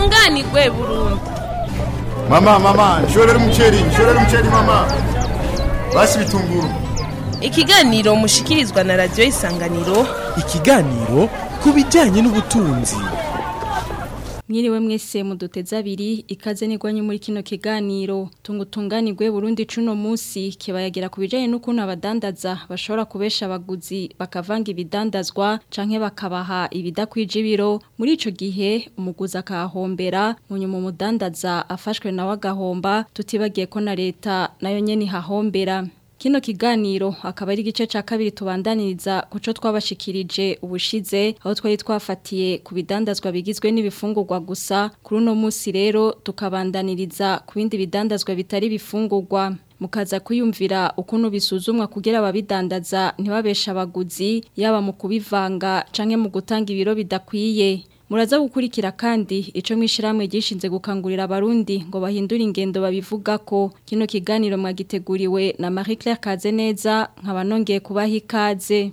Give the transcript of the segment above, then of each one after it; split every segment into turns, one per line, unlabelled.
tunganirwe burundu
Mama, mama, nshorera umuceri, nshorera umuceri mama. Basi bitunguru.
ikiganiro mushikirizwa na radiyo isanganiro
ikiganiro ku bijyanye n'ubutunzi
Mwiriwe mwese muduteze abiri ikaze nigwanye muri kino kiganiro tungutunganirwe Burundi cuno musi kibayagira kubijanye n'ukuntu abadandaza bashobora kubesha abaguzi bakavanga ibidandazwa canke bakabaha ibidakwije ibiro muri ico gihe umuguzi akahombera munyuma umudandaza afashwe nawe agahomba tutibagiye ko na leta nayo nyene hahombera Kino kiganiro akaba ari igice ca kabiri tubandaniriza kuco twabashikirije ubushize aho twari twafatiye ku bidandazwa bigizwe n'ibifungurwa gusa kuri uno musi rero tukabandaniriza ku bindi bidandazwa bitari bifungurwa mukaza kwiyumvira ukuntu bisuzumwa kugira ababidandaza ntibabesha abaguzi yaba mu kubivanga canke mu gutanga ibiro bidakwiye Muraza gukurikira kandi ico mwishiramwe gishinze gukangurira abarundi ngo bahindure ingendo babivuga ko kino kiganiro mwagiteguriwe na Marie Claire Kazeneza nkaba nongeye kubaha ikaze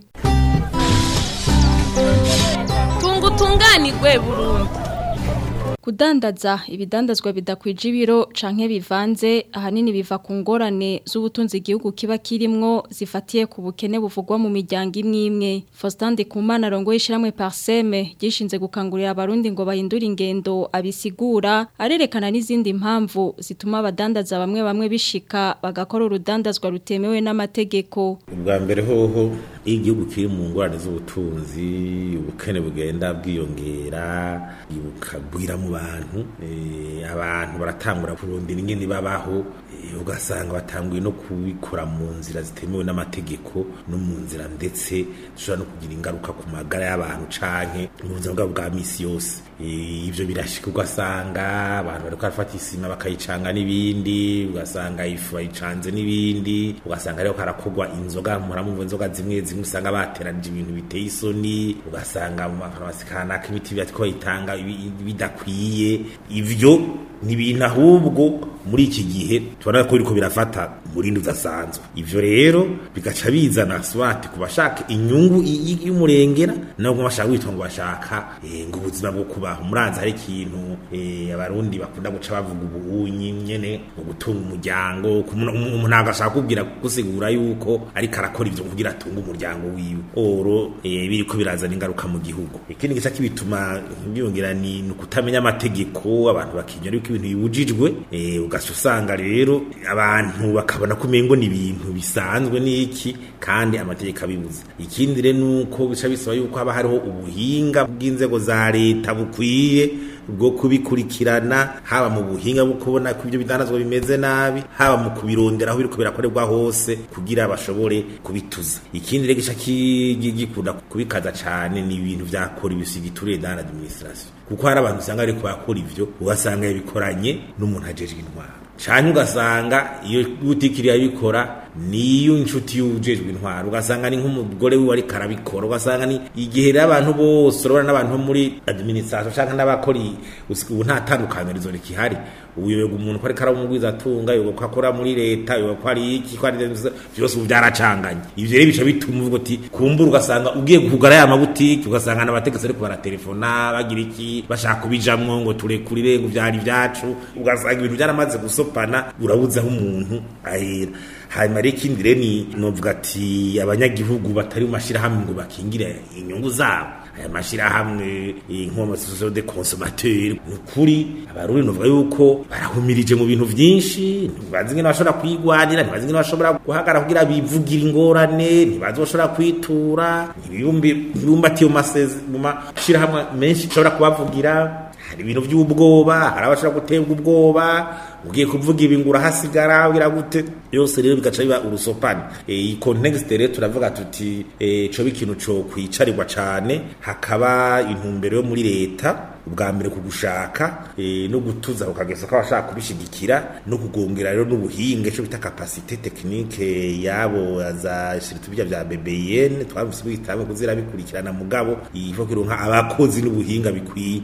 tungutunganirwe burundu
Kudandaza ibidandazwa bidakwije ibiro canke bivanze ahanini biva ku ngorane z'ubutunzi igihugu kiba kirimwo zifatiye ku bukene buvugwa mu miryango imwe imwe Faustin Kumana rongo yishiramwe Parseme gishinze gukangurira abarundi ngo bahindure ingendo abisigura arerekana n'izindi mpamvu zituma abadandaza bamwe bamwe bishika bagakora urudandazwa rutemewe n'amategeko
ubwa mbere hoho iyo igihugu kiri mu ngorane z'ubutunzi ubukene bugenda bwiyongera bukagwira mu bantu eh, abantu baratangura kurondera ingene babaho eh, ugasanga batanguye no kubikora mu nzira zitemewe n'amategeko no mu nzira ndetse zishobora no kugira ingaruka ku magara y'abantu canke mu buzima bwabo bwa misi yose Eh, ivyo birashika ugasanga abantu bariko barafata isima bakayicanga n'ibindi ugasanga ifu bayicanze n'ibindi ugasanga rero harakorwa inzoga muramumva inzoga zimwe zimwe usanga bateranije ibintu biteye isoni ugasanga mu mafarumasi kanaka imiti batiko bayitanga ibi- bidakwiye ivyo ni ibintu ahubwo muri iki gihe tubona ko biriko birafata umurindi udasanzwe ivyo rero bigaca bizana swati ku bashaka inyungu y- y- y'umurengera nabo bashaka witwa ngo bashaka eh, ngo ubuzima bwo kubaho muranzi hari ikintu eh, abarundi bakunda guca bavuga ubunyi nyene ngo gutunga umuryango ku muntu- umuntu umuntu agashaka kubwira gusigura yuko ariko arakora ivyo kugira atunge umuryango wiwe oro eh, biriko birazana ingaruka mu gihugu ikindi gica kibituma byongera ni ni ukutamenya amategeko abantu bakinyura yuko ibintu bibujijwe eh, ugaca usanga rero abantu bakabona ko umengo ni ibintu bisanzwe n'iki kandi amategeko abibuza ikindi rero nuko bica bisaba yuko haba hariho ubuhinga bw'inzego za leta bukwiye bwo kubikurikirana haba mu buhinga bwo kubona ko ibyo bidandazwa bimeze nabi haba mu kubirondera aho biriko birakorerwa hose kugira bashobore kubituza ikindi rero gica ki- gi- gikunda kubikaza cane ni ibintu vyakora ibisigiture dans l'administration kuko hari abantu usanga bariko bakora ivyo ugasanga yabikoranye n'umuntu ajejwe intwaro canke ugasanga iyo butikiri yabikora niyo inshuti y'ujejwe intwaro ugasanga ni nk'umugore wiwe ariko arabikora ugasanga ni igihe rero abantu bose urabona n'abantu bo muri administration canke n'abakora i- usi- ubu nta tandukanirizo rikihari uyoberwa umuntu ko ariko aramugwiza atunga yoberwa ko akora muri leta yoberwa ko ari iki ko ari byose ubu byaracanganye ivyo rero bica bituma uvuga uti kumbura ugasanga ugiye kugara ya mabutiki ugasanga n'abategetsi ariko baratelefona bagira iki bashaka kubijamwo ngo turekurire ngo vyari vyacu ugasanga ibintu byaramaze gusopana urabuze aho umuntu ahera hanyuma rero ikindi rero ni novuga ati abanyagihugu batari mu mashirahamwe ngo bakingire inyungu zabo aya mashirahamwe inkomasosiyo de consommateur ni ukuri abarundi novuga yuko barahumirije mu bintu vyinshi ntibazi ingene bashobora kwigwanira ntibazi ingene bashobora guhagarara kugira bivugire ingorane ntibazi bashobora kwitura ntibumbatiye mu masezi mu mashirahamwe menshi bashobora kubavugira hari ibintu by'ubwoba hari abashobora guterwa ubwoba ugiye kuvuga ibi ngo urahasigara ugira gute yose rero bigaca biba urusopani iyi context rero turavuga tuti eh, coba ikintu co kwicarirwa cane hakaba intumbero yo muri leta ubwa mbere ku gushaka eh, no gutuza ukageza ko abashaka kubishigikira no kugongera rero n'ubuhinga cyo bita capacité technique yabo za shiritu bya bya BBN twabise bitamwe kuzira bikurikirana mugabo ivo kironka abakozi n'ubuhinga bikwiye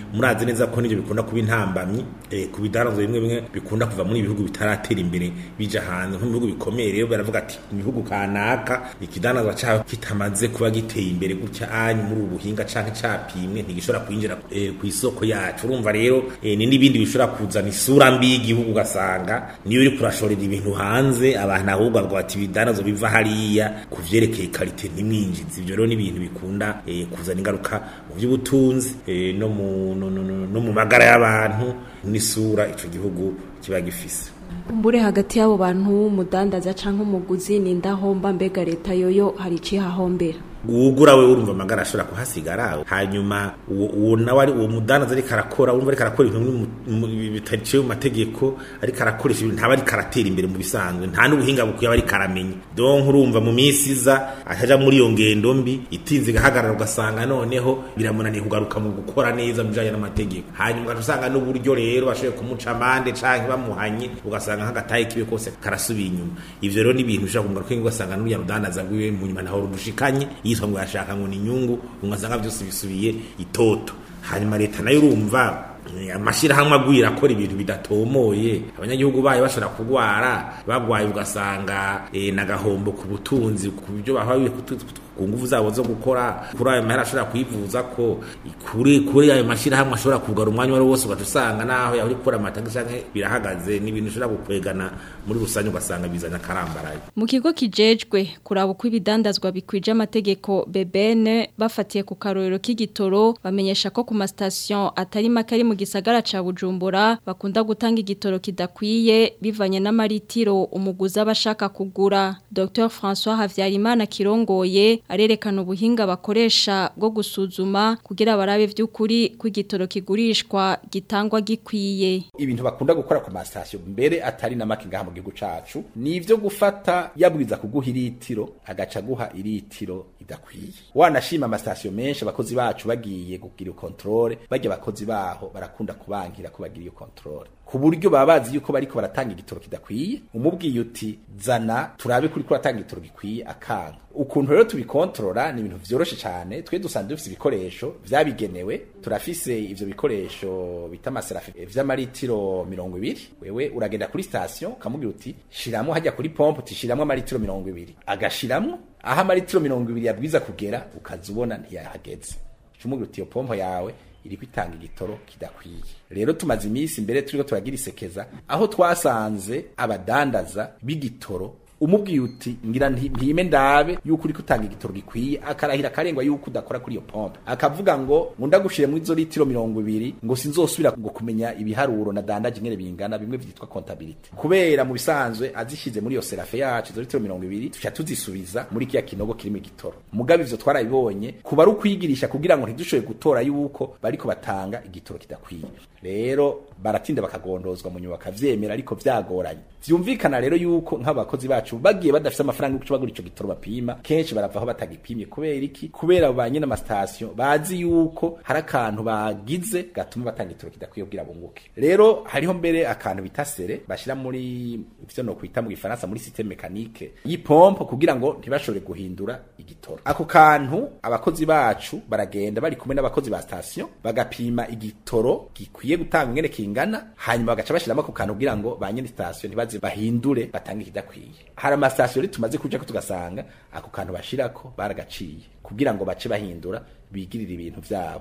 murazi neza ko n'ibyo bikunda kuba intambamyi eh, ku bidanazwa bimwe bimwe bikunda kuva muri ibihugu bitaratera imbere bija hanze nko mu bihugu bikomeye rero baravuga ati mu bihugu kanaka ikidanazwa cyaho kitamaze kuba giteye imbere gutya anyu muri ubu buhinga canke capimwe ntigishobora kwinjira eh, ku isoko yacu urumva rero eh, ni n'ibindi bishobora kuzana isura mbi y'igihugu ugasanga niyo uri kurashorera ibintu hanze abantu ahubwo bavuga bati ibidanazwa biva hariya ku vyerekeye karite ntimwinjize ivyo rero ni ibintu bikunda eh, kuzana ingaruka mu by'ubutunzi eh, no mu no, no, no, no mu magara y'abantu n'isura ico gihugu kiba gifise
mbure hagati y'abo bantu umudandaza canke umuguzi ni ndahomba mbega leta yoyo hari icihahombera
uwugura we urumva amagara ashobora kuhasigara hanyuma uwo uwo nawe ari uwo mudandaza ariko arakora urumva ariko arakora ibintu mu- mu- bitaciye mu mategeko ariko arakoresha ibintu ntaba ariko aratera imbere mu bisanzwe nta n'ubuhinga bukwiye aba ariko aramenya donc urumva mu minsi iza ajaja muri iyo ngendo mbi itinze igahagarara ugasanga noneho biramunaniye kugaruka mu gukora neza mu bijanye n'amategeko hanyuma ugaca usanga n'uburyo rero bashoboye kumuca amande canke bamuhanye ugasanga nk'agataye kiwe kose karasubiye inyuma ivyo rero ni ibintu bishobora kumugaruka ugasanga n'uriya rudandaza rwiwe mu nyuma ntaho rudushikanye yitwa ngo yashaka ngo ni inyungu ugasanga byose bisubiye itoto hanyuma leta nayo urumva eh, amashirahamwe agwira akora ibintu bidatomoye abanyagihugu bayo bashobora kurwara bagwaye ugasanga eh, n'agahombo ku butunzi ku byo bahawe ku nguvu zabo zo gukora kuri ayo mahera ashobora kwivuza ko kuri kuri ayo mashirahamwe ashobora kugara umwanya wari wose ugaca usanga naho yahora ikora amatagi canke birahagaze ni ibintu ushobora gukwegana muri rusange ugasanga bizana akarambaraye
Mu kigo kijejwe kuraba uko ibidandazwa bikwije amategeko BBN bafatiye ku karorero k'igitoro bamenyesha ko ku mastation atari make ari mu gisagara ca Bujumbura bakunda gutanga igitoro kidakwiye bivanye n'amaritiro umuguzi abashaka kugura Dr François Havyarimana kirongoye arerekana ubuhinga bakoresha bwo gusuzuma kugira barabe vy'ukuri ko igitoro kigurishwa gitangwa gikwiye
ibintu bakunda gukora ku masitasiyo mbere atari na make ngaha mu gihugu cacu ni ivyo gufata yabwiza kuguha iritiro agaca guha iritiro idakwiye wanashima amasitasiyo menshi abakozi bacu bagiye kugira kontrole barya abakozi baho barakunda kubangira ko bagira iyo kontrole ku buryo baba bazi yuko bariko baratanga igitoro kidakwiye umubwiye uti zana turabe kuri ko uratanga igitoro gikwiye akanga ukuntu rero tubikontorora ni ibintu vyoroshe cyane twe dusanzwe dufise ibikoresho vyabigenewe turafise ivyo bikoresho bita amaserafi vy'amaritiro mirongo ibiri wewe uragenda kuri station ukamubwira uti shiramo hajya kuri pompe uti shiramo amaritiro mirongo ibiri agashiramwo aho amaritiro mirongo ibiri yabwiza kugera ukaza ubona ntiyahageze umubwira uti iyo pompo yawe iriko itanga igitoro kidakwiye rero tumaze iminsi mbere turiko turagira isekeza aho twasanze abadandaza b'igitoro umubwiye uti ngira nti- ntime ndabe yuko uriko utanga igitoro gikwiye akarahira akarengwa yuko udakora kuri iyo pompe akavuga ngo ngo ndagushire muri izo litiro mirongo ibiri ngo sinzosubira ngo kumenya ibiharuro na dandaje ingene bingana bimwe vyitwa contabilité kubera mu bisanzwe azishize muri iyo serafe yacu izo litiro mirongo ibiri tuca tuzisubiza muri kiya kinogo kirimo igitoro mugabe ivyo twarabibonye kuba ari ukwigirisha kugira ngo ntidushoboye gutora yuko bariko batanga igitoro kidakwiye rero baratinda bakagondozwa mu nyuma bakavyemera ariko vyagoranye vyumvikana rero yuko nk'abakozi bacu bagiye badafise amafaranga yo kuca bagura ico gitoro bapima kenshi baravaho batagipimye kubera iki kubera ba nyene amasitasiyo bazi yuko hari akantu bagize gatuma batanga igitoro kidakwiye kugira bunguke rero hariho mbere akantu bita sere bashira muri ivyo no kwita mu gifaransa muri systeme mécanique y'ipompe kugira ngo ntibashobore guhindura igitoro ako kantu abakozi bacu baragenda bari kumwe n'abakozi ba station bagapima igitoro gikwiye gutanga ingene kingana hanyuma bagaca bashiramo ako kantu kugira ngo ba nyene station ntibaze bahindure batange ikidakwiye hari amasitasiyo rero tumaze kujako tugasanga ako kantu bashirako baragaciye kugira ngo bace bahindura bigirire ibintu vyabo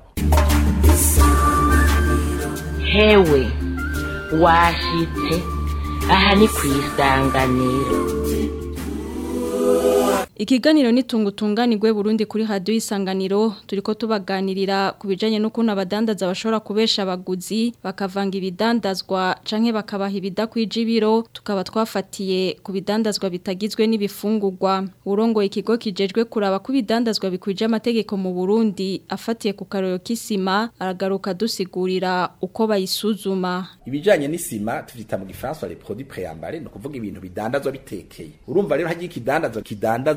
hewe washitse aha ni ku isanganiro
Ikiganiro nitungutunganirwe Burundi kuri radio isanganiro turiko tubaganirira kubijanye n'ukuntu abadandaza bashobora kubesha abaguzi bakavanga ibidandazwa canke bakabaha ibidakwije ibiro tukaba twafatiye ku bidandazwa bitagizwe n'ibifungurwa urongo ikigo kijejwe kuraba ku bidandazwa bikwije amategeko mu Burundi afatiye ku karoro k'isima aragaruka dusigurira uko bayisuzuma
ibijanye n'isima tuvyita mu gifaransa les produits préambalés no kuvuga ibintu bidandazwa bitekeye urumva rero hagiye ikidandazwa kidandazwa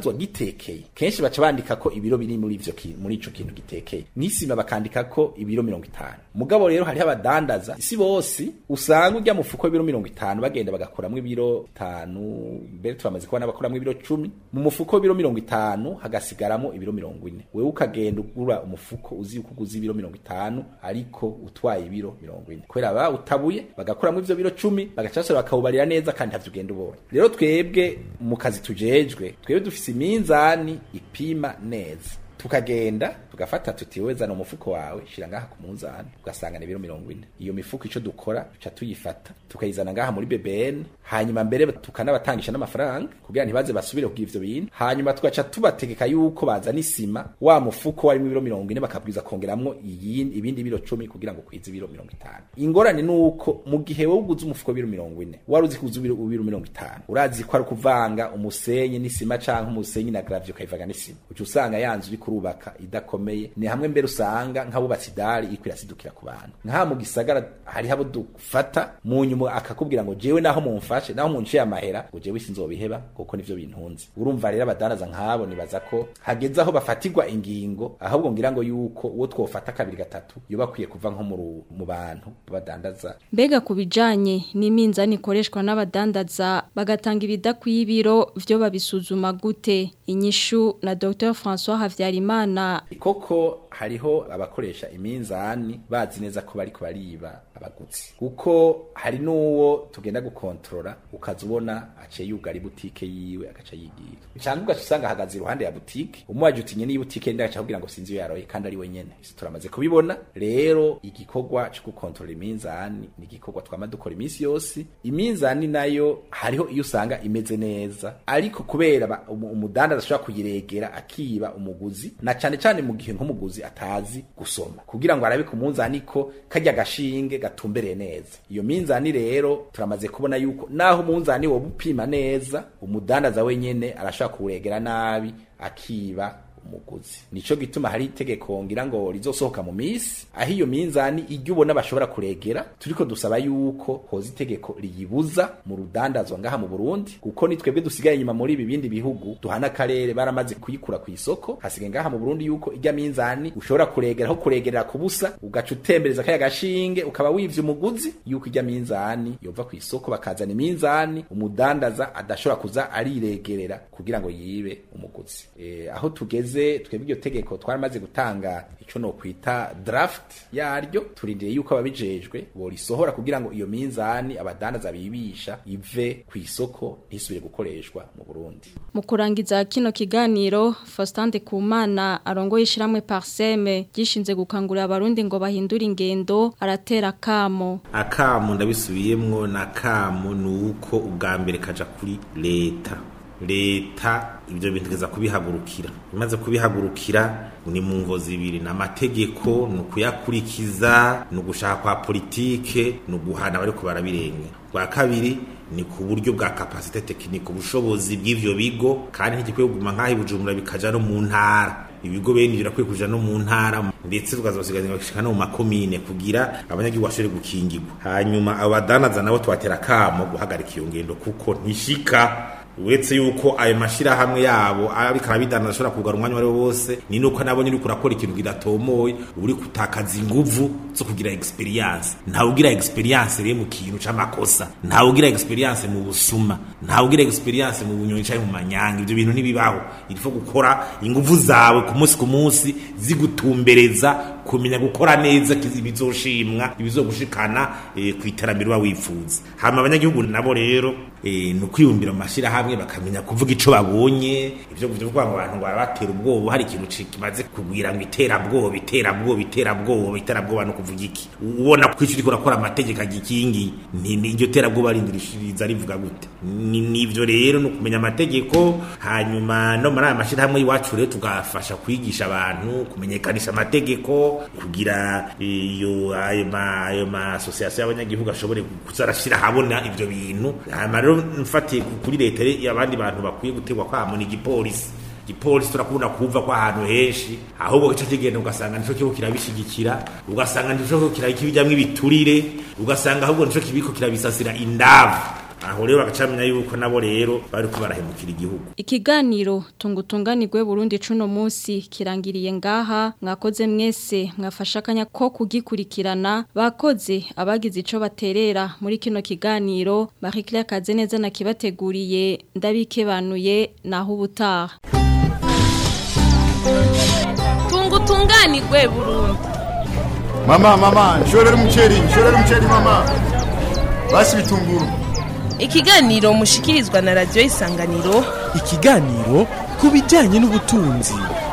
gifungurwa gitekeye kenshi baca bandika ko ibiro biri muri ivyo kintu muri ico kintu gitekeye n'isima bakandika ko ibiro mirongo itanu mugabo rero hariho abadandaza isi bose usanga urya mufuko w'ibiro mirongo itanu bagenda bagakuramwo ibiro bitanu mbere turamaze kubona bakuramwo ibiro cumi mu mufuko w'ibiro mirongo itanu hagasigaramo ibiro mirongo ine wewe ukagenda ugura umufuko uzi yuko uguze ibiro mirongo itanu ariko utwaye ibiro mirongo ine kubera ba utabuye bagakuramwo ivyo biro cumi bagacasura bakawubarira neza kandi ntavyo ugenda ubonye rero twebwe mu kazi tujejwe twebwe dufise iminzani ipima neza tukagenda tugafata tuti wewe zana umufuko wawe shira ngaha ku munzani ugasanga ni ibiro mirongo ine iyo mifuko ico dukora tuca tuyifata tukayizana ngaha muri BBN hanyuma mbere tukanabatangisha n'amafaranga kugira ntibaze basubire kugira ivyo bintu hanyuma tugaca tubategeka yuko bazana isima wa mufuko warimo ibiro mirongo ine bakabwiza kongeramwo iyindi ibindi biro cumi kugira ngo kwize ibiro mirongo itanu ingorane ni uko mu gihe wowe uguze umufuko w'ibiro mirongo ine wari uzi kuza ibiro ibiro mirongo itanu urazi ko ari kuvanga umusenyi n'isima canke umusenyi na gravyo ukayivanga n'isima uca usanga yanzu uri kurubaka idakomeye ni hamwe mbere usanga nk'abubatsi idari iriko irasidukira ku bantu nka mu gisagara hariho abo dufata mu nyuma akakubwira ngo jewe naho mumfashe naho munciye amahera ngo jewe sinzobiheba kuko nivyo bintunze urumva rero abadandaza nk'abo nibaza ko hageze aho bafatirwa ingingo ahubwo ngira ngo yuko uwo twofata kabiri gatatu yoba akwiye kuva nko mu ru- mu bantu badandaza
Mbega ku bijanye n'iminzani ikoreshwa n'abadandaza bagatanga ibidakwiye ibiro vyo babisuzuma gute inyishu na Dr François Havyarimana
koko hariho abakoresha iminzani bazi neza ko bariko bariba abaguzi kuko hari n'uwo tugenda gukontorora ukaza ubona aciye yugara ibutike yiwe agaca yigira cyangwa ugaca usanga ahagaze iruhande ya butike umuwaje utinye n'iyo butike ndi agaca kugira ngo sinzi iyo yaroye kandi ari we nyene Isi turamaze kubibona rero igikorwa cyo gukontorora iminzani ni igikorwa twama dukora iminsi yose iminzani nayo hariho iyo usanga imeze neza ariko kubera ba- umu- umudandaza ashobora kuyiregera akiba umuguzi na cane cane mu gihe nk'umuguzi atazi gusoma kugira ngo arabe ku munzani ko kajya gashinge gatumbereye neza iyo minzani rero turamaze kubona yuko naho umunzani woba upima neza umudandaza wenyene arashobora kuwuregera nabi akiba umuguzi nico gituma hari itegeko ngira ngo rizosohoka mu misi aho iyo minzani ijya ubona bashobora kuregera turiko dusaba yuko hoza itegeko riyibuza mu rudandazwa ngaha mu Burundi kuko ni twebwe dusigaye inyuma muri ibi bindi bihugu duhana akarere baramaze kuyikura ku isoko hasigaye ngaha mu Burundi yuko ijya minzani ushobora kuregera aho kuregerera ku busa ugaca utembereza kaya gashinge ukaba wivye umuguzi yuko ijya minzani yova ku isoko bakazana iminzani umudandaza adashobora kuza ariregerera kugira ngo yibe umuguzi e, aho tugeze twebwe iryo tegeko twaramaze gutanga ico no kwita draft yaryo turindiriye yuko ababijejwe borisohora kugira ngo iyo minzani abadandaza bibisha ive ku isoko ntisubire gukoreshwa mu Burundi
Mu kurangiza kino kiganiro Faustin Kumana arongoye ishiramwe Parseme gishinze gukangurira abarundi ngo bahindure ingendo aratera kamo
akamu ndabisubiyemwo na kamu nuko ubwa mbere kaja kuri leta leta ibyo bintu igeza kubihagurukira imaze kubihagurukira ni mu ngo zibiri ni amategeko ni ukuyakurikiza ni ugushaka kwa politike ni uguhana abariko barabirenga bwa kabiri ni ku buryo bwa kapasite tekinike ubushobozi bw'ivyo bigo kandi ntigikwiye kuguma nk'aho ibujumbura bikaja no mu ntara ibigo bene ivyo birakwiye kuja no mu ntara ndetse tukazabasigaza bagashika no mu makomine kugira abanyagihugu bashobore gukingirwa hanyuma abo badanaza nabo tubatera kamo guhagarika iyo ngendo kuko ntishika uretse yuko ayo mashirahamwe yabo ariko arabidana ashobora kugara umwanya wari wose ni nuko nabo nyine uriko urakora ikintu kidatomoye uba uri gutakaza inguvu zo kugira experience ntawe ugira experience rero mu kintu c'amakosa ntawe ugira experience mu busuma ntawe ugira experience mu bunyonyi canke mu manyanga ivyo bintu ntibibaho irifo gukora inguvu zawe ku munsi ku munsi zigutumbereza kumenya gukora neza ibizoshimwa ibizogushikana e, ku iterambere uba wifuza hama abanyagihugu nabo rero e, ni ukwiyumvira mu mashirahamwe bakamenya kuvuga ico babonye ivyo kuvuga ngo abantu ngo barabatera ubwoba hari ikintu kimaze kugwira ngo iterabwoba iterabwoba iterabwoba iterabwoba no kuvuga iki ubona ko ico uriko urakora amategeko agikingi iryo terabwoba rindirishiriza rivuga gute nivyo rero ni ukumenya amategeko hanyuma no muri aya mashirahamwe y'iwacu rero tugafasha kwigisha abantu kumenyekanisha amategeko kugira iyo ayo ma ayo ma association y'abanyagihugu ashobore kuzarashira habona ivyo bintu hanyuma rero mfatiye kuri leta abandi bantu bakwiye gutegwa kwamo ni igipolisi igipolisi turakunda kuva kwa ahantu henshi ahubwo gice kigenda ugasanga nico kibo kirabishigikira ugasanga nico kirabikibijamwe ibiturire ugasanga ahubwo nico kibiko kirabisasira indavu aho rero bagacamenya yuko nabo rero bariko barahemukira igihugu
Ikiganiro tungutunganirwe Burundi cuno musi kirangiriye ngaha mwakoze mwese mwafasha akanya ko kugikurikirana bakoze abagize ico baterera muri kino kiganiro Marie Claire Kazeneza nakibateguriye ndabikebanuye naho ubutaha
tungutunganirwe Burundi
mama mama nshorera umuceri nshorera umuceri mama basi bitunguru
ikiganiro mushikirizwa na radio isanganiro
ikiganiro ku bijyanye n'ubutunzi